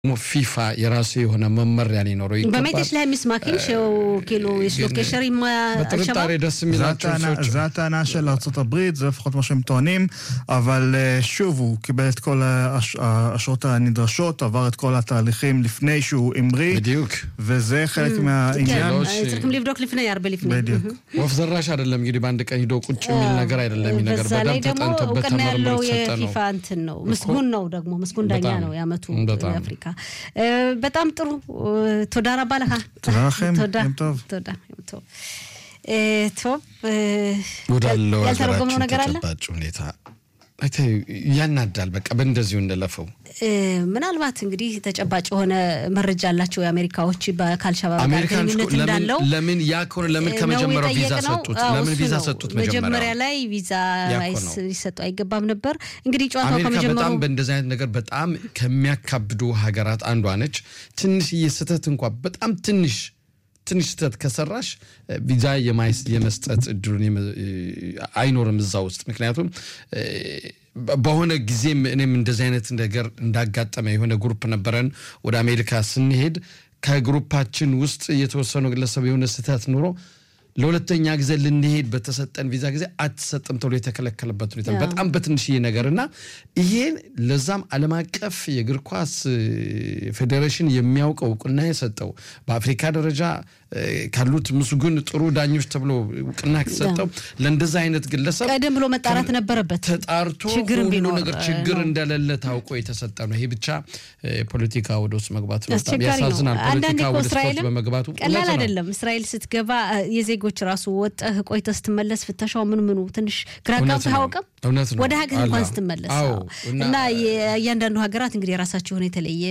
ፊፋ የራሱ የሆነ መመሪያ ሊኖረው ይገባል። באמת יש להם מסמכים שהוא כאילו יש לו קשר עם השב"כ? בטריטוריה דס זו מילת הטענה- זו הטענה של ארה"ב, זה לפחות מה שהם טוענים, אבל אה, שוב, הוא קיבל את כל האש- האשרות הנדרשות, עבר את כל התהליכים לפני שהוא המריא, בדיוק וזה חלק כן, מהעניין. לא ש- צריכים לבדוק לפני, הרבה לפני. בדיוק. ወፍ ዘራሽ አይደለም እንግዲህ በአንድ ቀን ሂዶ ቁጭ የሚል ነገር አይደለም። ይህ ነገር በዛ ላይ በደንብ ደግሞ ተጠንቶበት እውቅና ተመርምሮ ያለው የተሰጠ ነው። የፊፋ እንትን ነው። ምስጉን ነው ደግሞ ምስጉን ዳኛ በጣም፣ ነው የዓመቱ በጣም። አፍሪካ። በጣም ጥሩ ቶዳ ረባ ለካ תודה לכם, תודה, יום טוב. תודה, יום טוב. אה, טוב, אה, ወዳለው ያልተረጎመው ሀገራችን ነገር አለ? ተጨባጭ ሁኔታ አይተህ ያናዳል። በቃ በእንደዚሁ እንደለፈው እ፣ ምናልባት እንግዲህ ተጨባጭ የሆነ መረጃ አላቸው የአሜሪካዎች በ- ከአልሸባብ ጋር አሜሪካን እኮ ግንኙነት ለምን እንዳለው ለምን ያ ከሆነ ለምን ነው ከመጀመሪያው ቪዛ የጠየቅነው። ሰጡት? አዎ፣ ለምን እሱ ቪዛ ነው። ሰጡት? መጀመሪያ መጀመሪያ ላይ ቪዛ ያ እኮ አይስ- ነው። ሊሰጡ አይገባም ነበር። እንግዲህ ጨዋታው አሜሪካ ከመጀመሩ በጣም በእንደዚህ አይነት ነገር በጣም ከሚያካብዱ ሀገራት አንዷ ነች። ትንሽዬ ስህተት እንኳ በጣም ትንሽ ትንሽ ስህተት ከሰራሽ እ፣ ቪዛ የማይስ- የመስጠት እድሉን የመ- እ፣ አይኖርም እዛ ውስጥ ምክንያቱም እ፣ በ- በሆነ ጊዜም እኔም እንደዚህ አይነት ነገር እንዳጋጠመ የሆነ ግሩፕ ነበረን ወደ አሜሪካ ስንሄድ ከግሩፓችን ውስጥ የተወሰኑ ግለሰብ የሆነ ስህተት ኑሮ ለሁለተኛ ጊዜ ልንሄድ በተሰጠን ቪዛ ጊዜ አትሰጥም ተብሎ የተከለከለበት ሁኔታ ነው። በጣም በትንሽዬ ነገር እና ይሄን ለዛም ዓለም አቀፍ የእግር ኳስ እ፣ ፌዴሬሽን የሚያውቀው እውቅና የሰጠው በአፍሪካ ደረጃ እ፣ ካሉት ምስጉን ጥሩ ዳኞች ተብሎ እውቅና የተሰጠው ለእንደዛ አይነት ግለሰብ ቀደም ብሎ መጣራት ነበረበት። ተጣርቶ ችግርም ሁሉ ቢኖር ነገር እ፣ ችግር ነው። እንደሌለ ታውቆ የተሰጠ ነው። ይሄ ብቻ እ፣ ፖለቲካ ወደ ውስጥ መግባት ነው። በጣም አስቸጋሪ ነው። ያሳዝናል። አንዳንዴ ፖለቲካ እኮ ወደ ስፖርት እስራኤልም በመግባቱ ቀላል እውነት ነው። አይደለም። እስራኤል ስትገባ እ፣ የዜጎች ራሱ ወጠህ ቆይተህ ስትመለስ ፍተሻው ምን ምኑ ትንሽ ግራ እውነት ጋብተህ ነው። አያውቅም? እውነት ነው። ወደ ሀገር እንኳን አላ- ስትመለስ አዎ። አዎ። እና- እና የእያንዳንዱ ሀገራት እንግዲህ የራሳቸው የሆነ የተለየ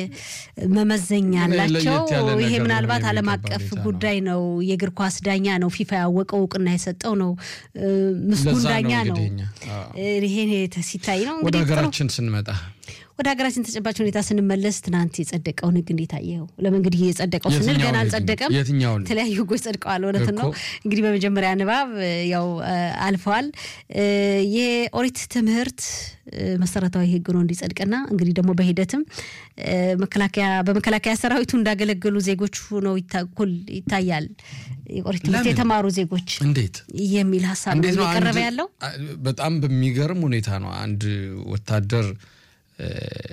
መመዘኛ ግን አላቸው። ለየት ያለ ይሄ ነገር ምናልባት ነው ዓለም የሚገባ አቀፍ ሁኔታ ነው። ጉዳይ ነው። የእግር ኳስ ዳኛ ነው። ፊፋ ያወቀው እውቅና የሰጠው ነው። እ፣ ምስጉን ለዛ ነው ዳኛ ነው። እንግዲህ እኛ፣ አዎ። እ፣ ይሄን የተ- ሲታይ ነው ወደ እንግዲህ ጥሩ ሀገራችን ስንመጣ ወደ ሀገራችን ተጨባጭ ሁኔታ ስንመለስ ትናንት የጸደቀውን ህግ እንዴት አየኸው? ለምን እንግዲህ የጸደቀው ስንል የትኛውን ገና ህግ? አልጸደቀም። የትኛውን? የተለያዩ ህጎች ጸድቀዋል። እውነት ነው። እኮ። እንግዲህ በመጀመሪያ ንባብ እ፣ ያው እ፣ አልፈዋል። እ፣ የኦሪት ትምህርት እ፣ መሰረታዊ ህግ ነው እንዲጸድቅና እንግዲህ ደግሞ በሂደትም እ፣ መከላከያ በመከላከያ ሰራዊቱ እንዳገለገሉ ዜጎች ሆነው ይታ- እኩል ይታያል። የኦሪት ትምህርት ለምን? የተማሩ ዜጎች እንዴት የሚል ሀሳብ ነው እንዴት ነው እየቀረበ አንድ- ያለው። አ- በጣም በሚገርም ሁኔታ ነው አንድ ወታደር እ፣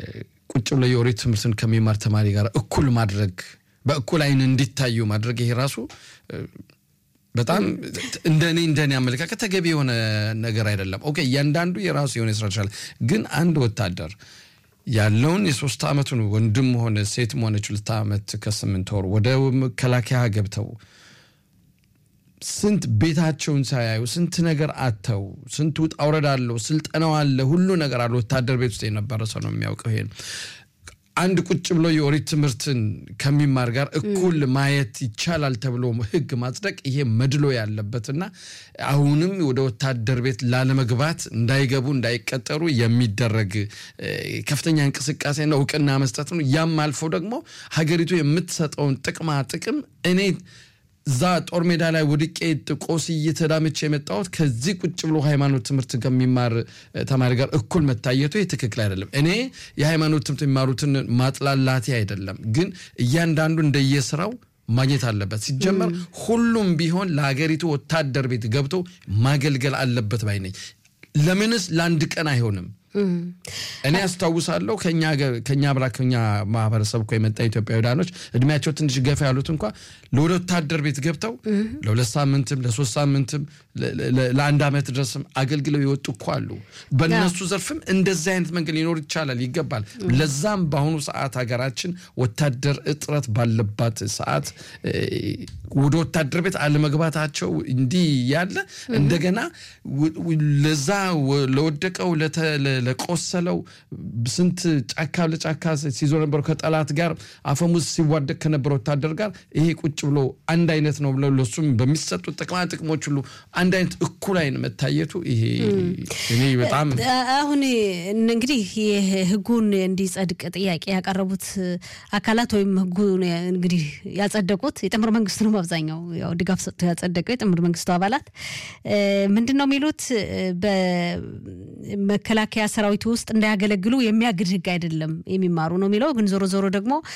ቁጭ ብሎ የኦሪት ትምህርትን ከሚማር ተማሪ ጋር እኩል ማድረግ በእኩል አይን እንዲታዩ ማድረግ ይሄ ራሱ እ፣ በጣም እንደኔ እንደኔ አመለካከት ተገቢ የሆነ ነገር አይደለም። ኦኬ እያንዳንዱ የራሱ የሆነ ስራ ይችላል። ግን አንድ ወታደር ያለውን የሶስት ዓመቱን ወንድም ሆነ ሴትም ሆነች ሁለት ዓመት ከስምንት ወር ወደ መከላከያ ገብተው ስንት ቤታቸውን ሳያዩ ስንት ነገር አተው ስንት ውጣ ውረድ አለው፣ ስልጠናው አለ፣ ሁሉ ነገር አለ። ወታደር ቤት ውስጥ የነበረ ሰው ነው የሚያውቀው ይሄን። አንድ ቁጭ ብሎ የኦሪት ትምህርትን ከሚማር ጋር እኩል ማየት ይቻላል ተብሎ ሕግ ማጽደቅ ይሄ መድሎ ያለበትና አሁንም ወደ ወታደር ቤት ላለመግባት እንዳይገቡ እንዳይቀጠሩ የሚደረግ እ፣ ከፍተኛ እንቅስቃሴና እውቅና መስጠት ነው። ያም አልፎ ደግሞ ሀገሪቱ የምትሰጠውን ጥቅማ ጥቅም እኔ እዛ ጦር ሜዳ ላይ ወድቄ ጥቆስ እየተዳምቼ የመጣሁት ከዚህ ቁጭ ብሎ ሃይማኖት ትምህርት ከሚማር እ፣ ተማሪ ጋር እኩል መታየቱ ይህ ትክክል አይደለም። እኔ የሃይማኖት ትምህርት የሚማሩትን ማጥላላቴ አይደለም፣ ግን እያንዳንዱ እንደየስራው ማግኘት አለበት። ሲጀመር ሁሉም ቢሆን ለሀገሪቱ ወታደር ቤት ገብቶ ማገልገል አለበት ባይ ነኝ። ለምንስ ለአንድ ቀን አይሆንም? እኔ አስታውሳለሁ ከኛ ገ- ከኛ ብላ ከኛ ማህበረሰብ እኮ የመጣ ኢትዮጵያውያኖች እድሜያቸው ትንሽ ገፋ ያሉት እንኳ ለወደ ወታደር ቤት ገብተው ለሁለት ሳምንትም ለሶስት ሳምንትም ለ- ለ- ለአንድ ዓመት ድረስም አገልግለው የወጡ እኮ አሉ። በእነሱ ዘርፍም እንደዚህ አይነት መንገድ ሊኖር ይቻላል ይገባል። ለዛም በአሁኑ ሰዓት ሀገራችን ወታደር እጥረት ባለባት ሰዓት እ፣ ወደ ወታደር ቤት አለመግባታቸው እንዲህ ያለ እንደገና ው- ው- ለዛ ወ- ለወደቀው ለተ- ለ- ለቆሰለው ስንት ጫካ ለጫካ ሲዞር ነበረው ከጠላት ጋር አፈሙዝ ሲዋደቅ ከነበረ ወታደር ጋር ይሄ ቁጭ ብሎ አንድ አይነት ነው ብለው ለሱም በሚሰጡት ጥቅማ ጥቅሞች ሁሉ አንድ አይነት እኩል አይን መታየቱ ይሄ እኔ በጣም አሁን እንግዲህ ይህ ህጉን እንዲጸድቅ ጥያቄ ያቀረቡት አካላት ወይም ህጉን እንግዲህ ያጸደቁት የጥምር መንግስቱ ነው። በአብዛኛው ያው ድጋፍ ሰጥቶ ያጸደቀው የጥምር መንግስቱ አባላት ምንድን ነው የሚሉት በመከላከያ ሰራዊቱ ውስጥ እንዳያገለግሉ የሚያግድ ህግ አይደለም የሚማሩ ነው የሚለው። ግን ዞሮ ዞሮ ደግሞ